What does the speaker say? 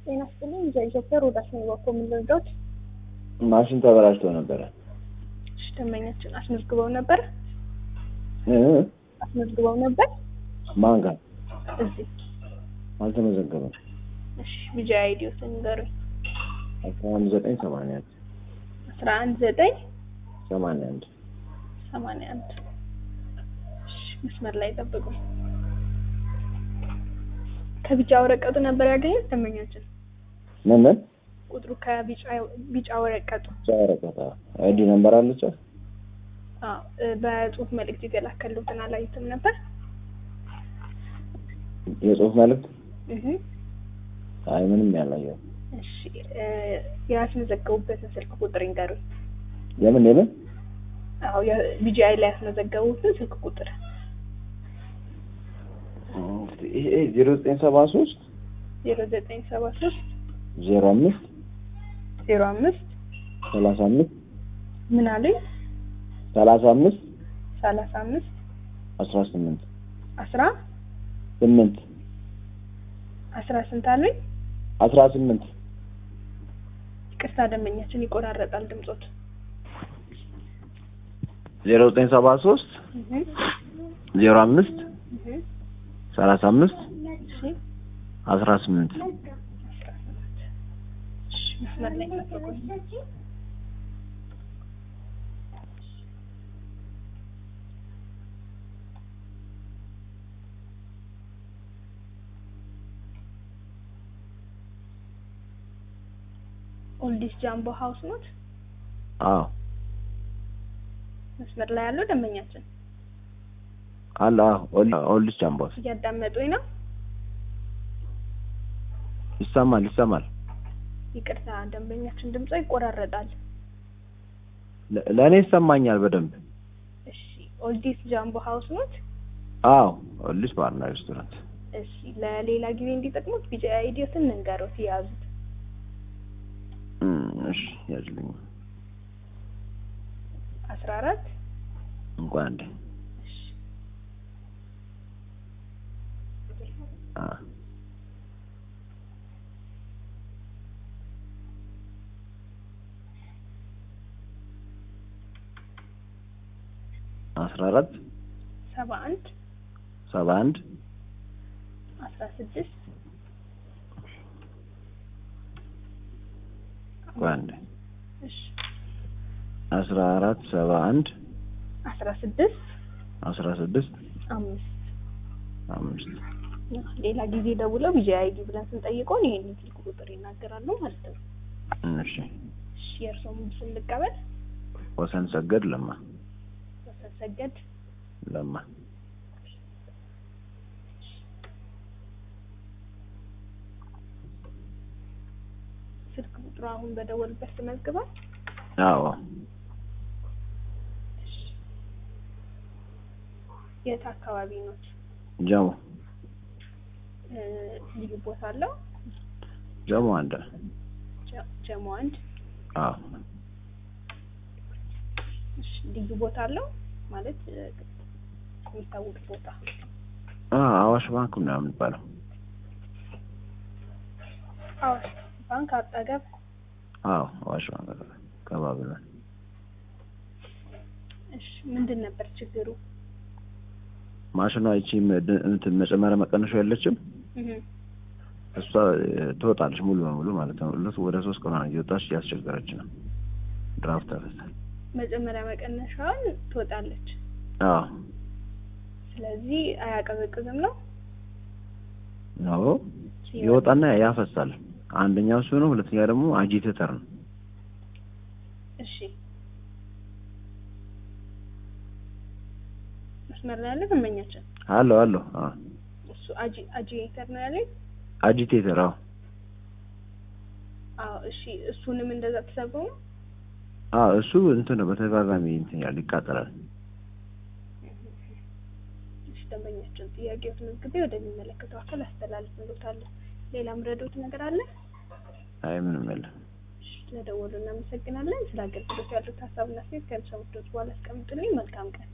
ጤና ይስጥልኝ። ኢትዮጵያ ሮዳስ ነው በኩል ምንድነው ማሽን ተበላሽቶ ነበረ። እሺ፣ ደንበኛችን አስመዝግበው ነበር እ አስመዝግበው ነበር ማን ጋር እዚህ። አልተመዘገበም። እሺ፣ ቢጂ አይዲዮትን ንገሩኝ። አስራ አንድ ዘጠኝ ሰማንያ አንድ አስራ አንድ ዘጠኝ ሰማንያ አንድ ሰማንያ አንድ እሺ፣ መስመር ላይ ጠብቁ። ከቢጫ ወረቀቱ ነበር ያገኙት ደንበኛችን ምን ምን ቁጥሩ ከቢጫ ቢጫ ወረቀቱ ጨረቀታ አይዲ ነምበር አለች። አዎ እ በጽሁፍ መልእክት የተላከሉትን አላዩትም ነበር? የጽሁፍ መልዕክት እህ አይ ምንም ያላየው። እሺ እ ያስመዘገቡበትን ስልክ ቁጥር ይንገሩኝ። የምን የምን አዎ የቢጂአይ ላይ ያስመዘገቡትን ስልክ ቁጥር ይሄ ዜሮ ዘጠኝ ሰባ ሶስት ዜሮ ዘጠኝ ሰባ ሶስት ዜሮ አምስት ዜሮ አምስት ሰላሳ አምስት ምን አሉኝ? ሰላሳ አምስት ሰላሳ አምስት አስራ ስምንት አስራ ስምንት አስራ ስንት አሉኝ? አስራ ስምንት ይቅርታ ደንበኛችን ይቆራረጣል ድምጾት። ዜሮ ዘጠኝ ሰባ ሶስት እህ ዜሮ አምስት እህ ሰላሳ አምስት እሺ አስራ ስምንት አስራ ስምንት እሺ መስመር ላይ ጠብቁኝ። ኦልዲስ ጃምቦ ሀውስ ኖት አዎ መስመር ላይ ያለው ደንበኛችን አለ አዎ ኦልዲስ ጃምቦስ እያዳመጡኝ ነው። ይሰማል ይሰማል ይቅርታ ደንበኛችን ድምጾ ይቆራረጣል። ለ- ለእኔ ይሰማኛል በደንብ እሺ ኦልዲስ ጃምቦ ሀውስ ኖት። አዎ ኦልዲስ ባርና ሬስቶራንት እሺ ለሌላ ጊዜ እንዲጠቅሙት ቢጫ አይዲዮትን እንንገሩት የያዙት እም፣ እሺ ያዝልኝ አስራ አራት እንኳን አንዴ እሺ አ አስራ አራት ሰባ አንድ ሰባ አንድ አስራ ስድስት እንኳን አንዴ እሺ አስራ አራት ሰባ አንድ አስራ ስድስት አስራ ስድስት አምስት አምስት ሌላ ጊዜ ደውለው ቢጂ አይዲ ብለን ስንጠይቀውን ይሄን ስልክ ቁጥር ይናገራሉ ማለት ነው። እሺ እሺ የእርስዎም ስም ልቀበል። ወሰን ሰገድ ለማ ወሰን ሰገድ ለማ ስልክ ቁጥሩ አሁን በደወልበት ተመዝግቧል። አዎ እሺ የት አካባቢ ኖት? ጀሞ እ ልዩ ቦታ አለው? ጀሞ አንድ ጀ- ጀሞ አንድ አዎ እሺ ልዩ ቦታ አለው ማለት እ የሚታወቅ ቦታ አ አዋሽ ባንክ ነው የሚባለው አዋሽ ባንክ አጠገብ አዎ አዋሽ ባንክ ከባብለን እሺ ምንድን ነበር ችግሩ? ማሽኗ ይቺ ምድ- እንትን መጨመሪያ መቀነሻ የለችም እህ እሷ እ፣ ትወጣለች ሙሉ በሙሉ ማለት ነው። እለት ወደ ሶስት ቀን ሆነ እየወጣች እያስቸገረች ነው። ድራፍት ያፈሳል። መጨመሪያ መቀነሻዋን ትወጣለች። አዎ ስለዚህ አያቀዘቅዝም ነው። ነው ይወጣና ያፈሳል። አንደኛው እሱ ነው። ሁለተኛ ደግሞ አጂቴተር ነው። እሺ መስመር ላይ ያለ ደንበኛችን አለው አለው። አዎ እሱ አጂ አጂቴተር ነው ያለኝ። አጂቴተር። አዎ አዎ እሺ እሱንም እንደዛ ተሰብሮ ነው። አዎ እሱ እንትን ነው በተደጋጋሚ እንትን ያለ ይቃጠላል። እሺ ደንበኛችን ጥያቄዎትን መዝግቤ ወደሚመለከተው አካል አስተላልፍልዎታለሁ። ሌላ ምረዶት ነገር አለ? አይ ምንም የለም። እሺ ስለደወሉ እናመሰግናለን። ስለ አገልግሎት ያሉት ሀሳብና አስተያየት ከሚሰሙት በኋላ አስቀምጡልኝ። መልካም ቀን